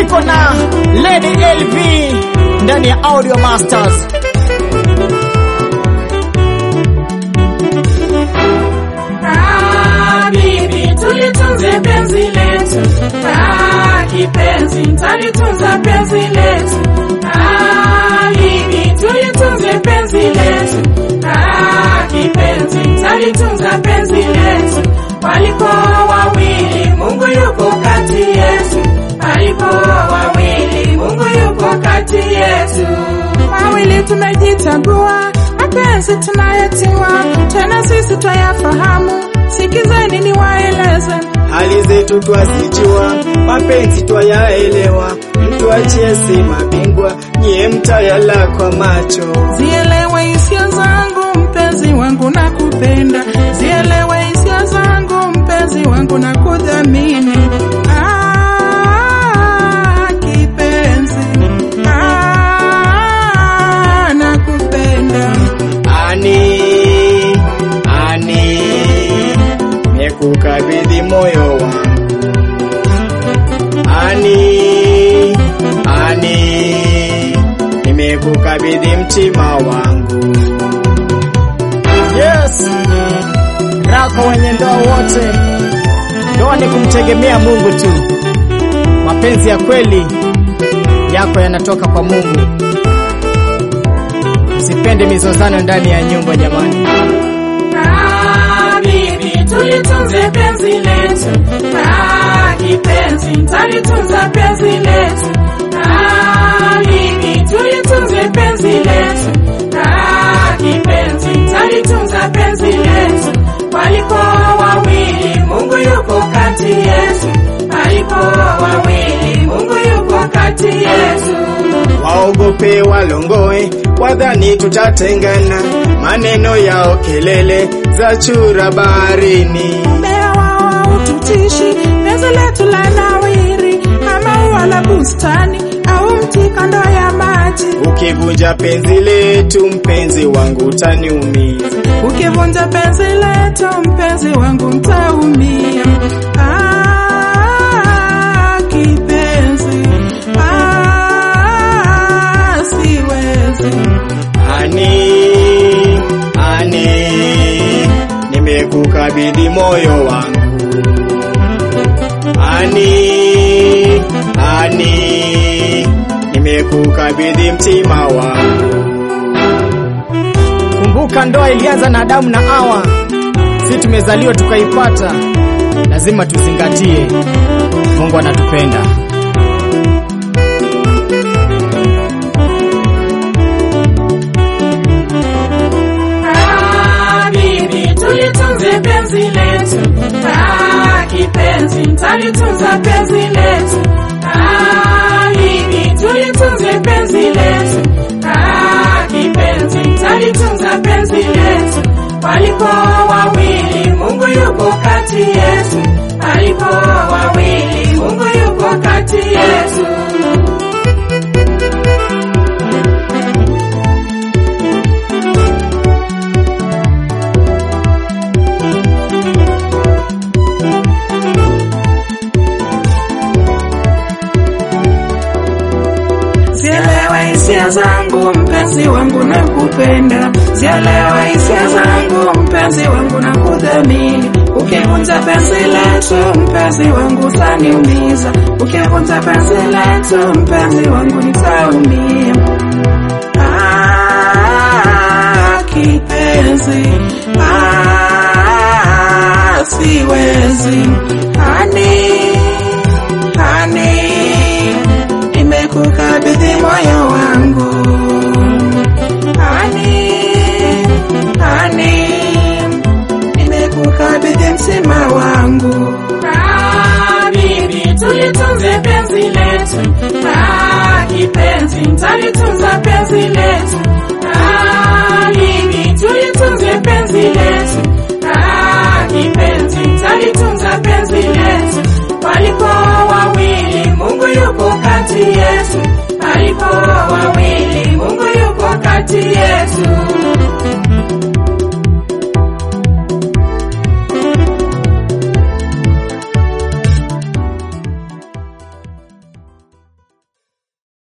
tuko na Lady LV ndani ya Audio Masters. Ah, bibi tulitunze penzi letu. Ah, kipenzi talitunza penzi letu. Ah, bibi tulitunze penzi letu. Ah, kipenzi talitunza penzi letu. Walipo wawili Mungu yuko kati yetu. Walipo wawili Mungu yuko kati yetu. wawili tumejichagua, mapenzi tunayetiwa, tena sisi twayafahamu. Sikizeni niwaeleze, hali zetu twazijua, mapenzi twayaelewa, mtu achie si mabingwa, nyie mtayala kwa macho. zielewe hisia zangu, mpenzi wangu na kupenda, zielewe hisia zangu, mpenzi wangu na kudhamini. Ah, kipenzi, ah, nakupenda. Ani, ani, nimekukabidhi moyo wangu. Ani, ani, nimekukabidhi mtima wangu. Yes, rako wenye ndoa wote, ndoa ni kumtegemea Mungu tu. Mapenzi ya kweli yako yanatoka kwa Mungu. Usipende mizozano ndani ya nyumba jamani. Ah, bibi tulitunze penzi letu. Ah, kipenzi talitunza penzi letu. Ah, bibi tulitunze penzi letu. Ah, kipenzi talitunza penzi letu. Walipo wawili Mungu yuko kati yetu. Walipo wawili Mungu yuko kati yetu. Waogope walongoe, wadhani tutatengana, maneno yao kelele za chura baharini. Mmea wao haututishi, penzi letu la nawiri, kama ua la bustani au mti kando ya maji. Ukivunja penzi letu, mpenzi wangu utaniumiza. Ukivunja penzi letu, mpenzi wangu mtaumia. Ah, kipenzi, ah, siwezi. Ani, ani, nimekukabidhi moyo wangu. Ani, ani, nimekukabidhi mtima wangu. Kumbuka ndoa ilianza na Adamu na Hawa, si tumezaliwa tukaipata. Lazima tuzingatie, Mungu anatupenda. Ah, bibi tulitunze penzi letu. Ah, kipenzi talitunza penzi letu. Ah, bibi tulitunze penzi letu. Ah, kipenzi talitunza penzi letu. Walipo wawili Mungu yuko kati yetu. Walipo wawili Mungu yuko kati yetu. Zielewe hisia zangu mpenzi wangu na kupenda, zielewe hisia zangu mpenzi wangu na kudhamini. Ukivunja penzi letu mpenzi wangu utaniumiza, ukivunja penzi letu mpenzi wangu nitaumia. Ah, kipenzi, ah, siwezi hani hani nimekukabidhi moyo wangu hani hani nimekukabidhi mtima wangu Ah, bibi tulitunze penzi letu. Ah, kipenzi talitunza penzi letu. Ah, bibi tulitunze penzi letu. Ah, kipenzi talitunza penzi letu. Walipo wawili Mungu yuko kati yetu. Walipo wawili Mungu yuko kati yetu.